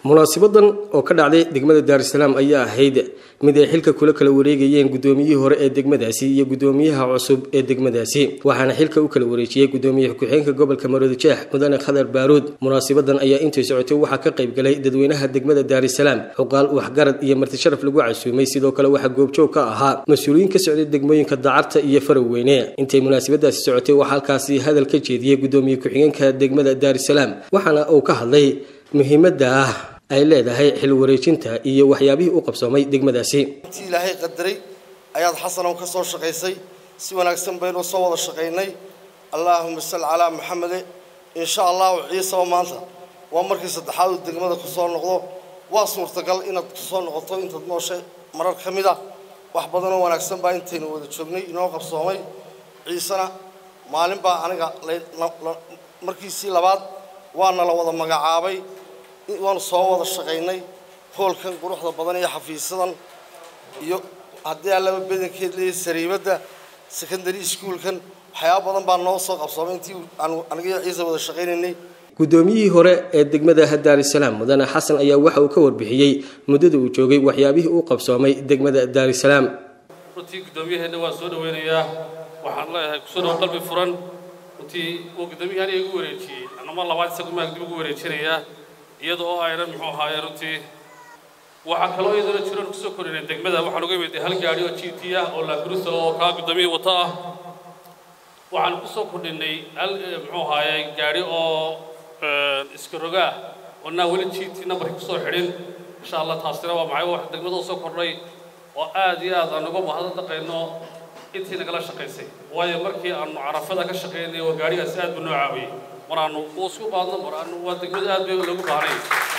munaasabadan oo ka dhacday degmada daarusalaam ayaa ahayd mid ay xilka kula kala wareegayeen gudoomiyihii hore ee degmadaasi iyo gudoomiyaha cusub ee degmadaasi waxaana xilka u kala wareejiyey gudoomiye ku-xigeenka gobolka maroodijeex mudane khadar baaruud munaasabadan ayaa intay socotay waxaa ka qayb galay dadweynaha degmada daarusalaam xuqaal waxgarad iyo martisharaf lagu casuumay sidoo kale waxaa goobjoog ka ahaa mas-uuliyiin ka socday degmooyinka dacarta iyo faraweyne intay munaasabadaasi socotay waxaa halkaasi hadal ka jeediyey gudoomiye ku-xigeenka degmada daarusalaam waxaana uu ka hadlay muhiimadda ah ay leedahay xil wareejinta iyo waxyaabihii u qabsoomay degmadaasi intii ilaahay qadaray ayaad xasanow ka soo shaqaysay si wanaagsan baynu soo wada shaqaynay allaahuma salli calaa maxamede insha allahu ciisaba maanta waa markii saddexaad uu degmada ku soo noqdo waa suurtagal inaad ku soo noqoto intaad nooshay marar ka mid ah wax badanoo wanaagsan baa intaynu wada joognay inoo qabsoomay ciisena maalin baa aniga markiisii labaad waana la wada magacaabay waanu soo wada shaqaynay hoolkan quruxda badan iyo xafiisyadan iyo haddii allaba bedankeed leeyahay sariibadda secondary schoolkan waxyaaba badan baa noo soo qabsoomay intii aanu aniga ciise wada shaqaynaynay gudoomiyihii hore ee degmada daarusalaam mudane xasan ayaa waxa uu ka warbixiyey muddada uu joogay waxyaabihii uu qabsoomay degmada daarusalaam runtii gudoomiyaheenna waan soo dhaweynayaa waxaan leeyahay kusoo dhawo qalbi furan runtii uu gudoomiyahani igu wareejiyey anama labaad isagu maag dib ugu wareejinayaa iyada oo aynan muxuu ahaaye runtii waxaa kaloo iyadana jiroon kusoo korinay degmada waxaan uga imid hal gaadhi oo g t ah oo laagurusa oo kaa gudoomiyihii wata ah waxaan kusoo kordhinay hal muxuu ahaaye gaadhi oo iska roga ah oo naa weli g t numbarkii kusoo xidhin insha allah taasina waa maxay wax degmada usoo kordhay oo aad iyo aad aan uga mahadad dhaqayno intii nagala shaqaysay waayo markii aanu carafada ka shaqaynay oo gaadhigaasi aad buu noo caawiyey mar aanu u isku baadno mar aanu waa degmada aad bay loogu baahnay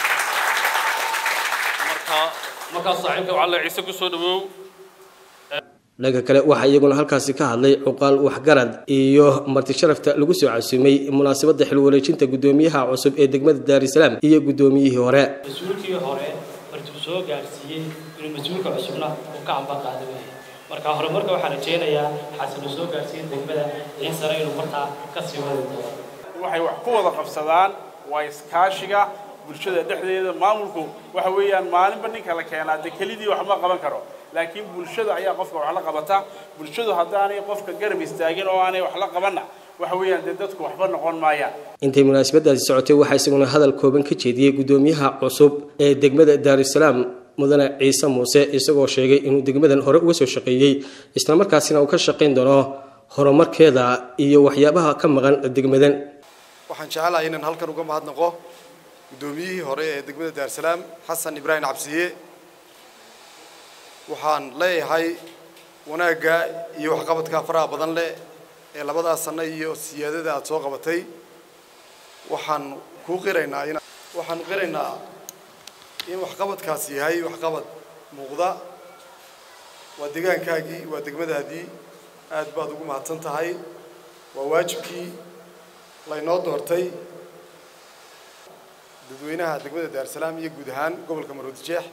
marka markaas saaxiibka waxaa le ciise kusoo dhawow dhanka kale waxaa iyaguna halkaasi ka hadlay cuqaal waxgarad iyo marti sharafta lagu soo casuumay munaasabadda xil wareejinta gudoomiyaha cusub ee degmada daarusalaam iyo gudoomiyihii hore mas-uulkii hore martuu soo gaarsiiyey inuu mas-uulka cusubna uu ka amba qaada weeye marka hore marka waxaan rajaynayaa xasan uu soo gaarsiiyey degmada ciisana inuu markaa ka sii wadi doono waxay wax ku wada qabsadaan waa iskaashiga bulshada dhexdeeda maamulku waxa weeyaan maalinba ninka la keenaa dee kelidii wax ma qaban karo laakiin bulshada ayaa qofka wax la qabata bulshadu haddaanay qofka garab istaagin oo aanay wax la qabanna waxa weeyaan dee dadku waxba noqon maayaan intay munaasabadaasi socotay waxaa isaguna hadal kooban ka jeediyey gudoomiyaha cusub ee degmada daarusalaam mudane ciise muuse isagoo sheegay inuu degmadan hore uga soo shaqeeyey islamarkaasina uu ka shaqayn doono horumarkeeda iyo waxyaabaha ka maqan degmadan waxaan jecelahay inaan halkan uga mahadnaqo guddoomiyihii hore ee degmada daarusalaam xasan ibraahim cabsiye waxaan leeyahay wanaagga iyo waxqabadka faraha badan leh ee labadaa sanno iyo siyaadada aada soo qabatay waxaan kuu qiraynaa in waxaan qiraynaa in waxqabadkaasi yahay waxqabad muuqda waa degaankaagii waa degmadaadii aad baad ugu mahadsan tahay waa waajibkii laynoo doortay dadweynaha degmada daarusalaam iyo guud ahaan gobolka maroodijeex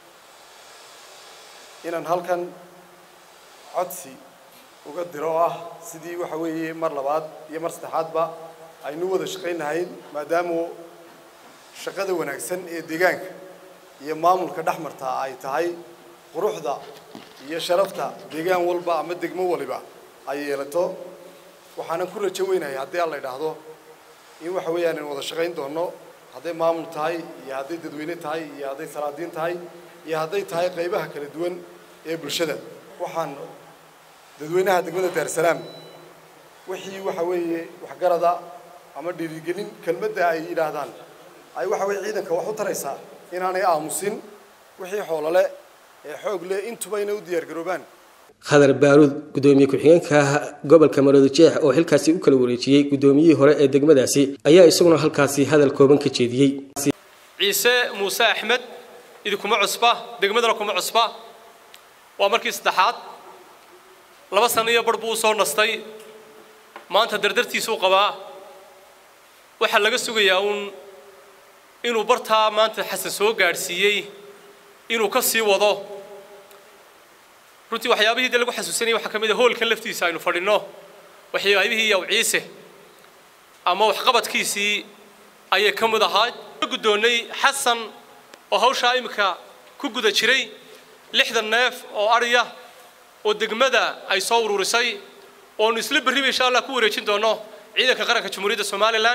inaan halkan codsi uga diro oo ah sidii waxa weeye mar labaad iyo mar saddexaadba aynu wada shaqaynahayn maadaamu shaqada wanaagsan ee deegaanka iyo maamulka dhex martaa ay tahay quruxda iyo sharafta deegaan walba ama degmo waliba ay yeelato waxaanan ku rajo weynahay haddii aan la idhaahdo in waxa weeyaan aynu wada shaqayn doono hadday maamul tahay iyo hadday dadweyne tahay iyo hadday salaadiin tahay iyo hadday tahay qaybaha kala duwan ee bulshada waxaan dadweynaha degmada daarusalaam wixii waxa weeye waxgarada ama dhiirigelin kelmadda ay yidhaahdaan ay waxa weye ciidanka wax u taraysaa inaanay aamusin wixii xoolole ee xoog leh intuba inay u diyaargaroobaan khadar baaruud gudoomiye ku-xigeenka gobolka maroodijeex oo xilkaasi u kala wareejiyey gudoomiyihii hore ee degmadaasi ayaa isaguna halkaasi hadal kooban ka jeediyey ciise muuse axmed idinkuma cusba degmadana kuma cusba waa markii saddexaad laba sano iyo bar buu usoo nastay maanta dardartiisuu qabaa waxaa laga sugayaa uun inuu bartaa maanta xasan soo gaadhsiiyey inuu ka sii wado runtii waxyaabihii dee lagu xasuusanayay waxaa ka mid a hoolkan laftiisa aynu fadhinno waxyaabihii yaw ciise ama waxqabadkiisii ayay ka mid ahaa guddoonnay xasan oo hawshaa iminka ku guda jiray lixdan neef oo adhiya oo degmada ay soo ururisay oonu isla berriba insha allah ku wareejin doono ciidanka qaranka jamhuuriyadda somalilan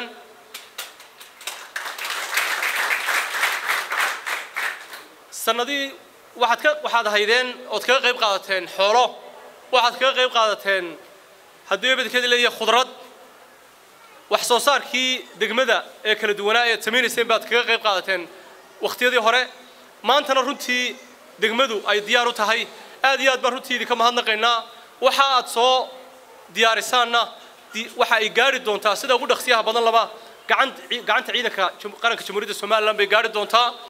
sanadii waxaad ka waxaad haydeen ood kaga qayb qaadateen xoolo waxaad kaga qayb qaadateen haddii ebedkeeda leeyahay khudrad wax soo saarkii degmada ee kala duwanaa eed samaynayseen baad kaga qayb qaadateen wakhtiyadii hore maantana runtii degmadu ay diyaar u tahay aad iyo aad baan runtii idinka mahadnaqaynaa waxa aad soo diyaarisaanna waxa ay gaari doontaa sida ugu dhaqsiyaha badan laba gacanta ciidanka qaranka jamhuuriyadda somalilan bay gaari doontaa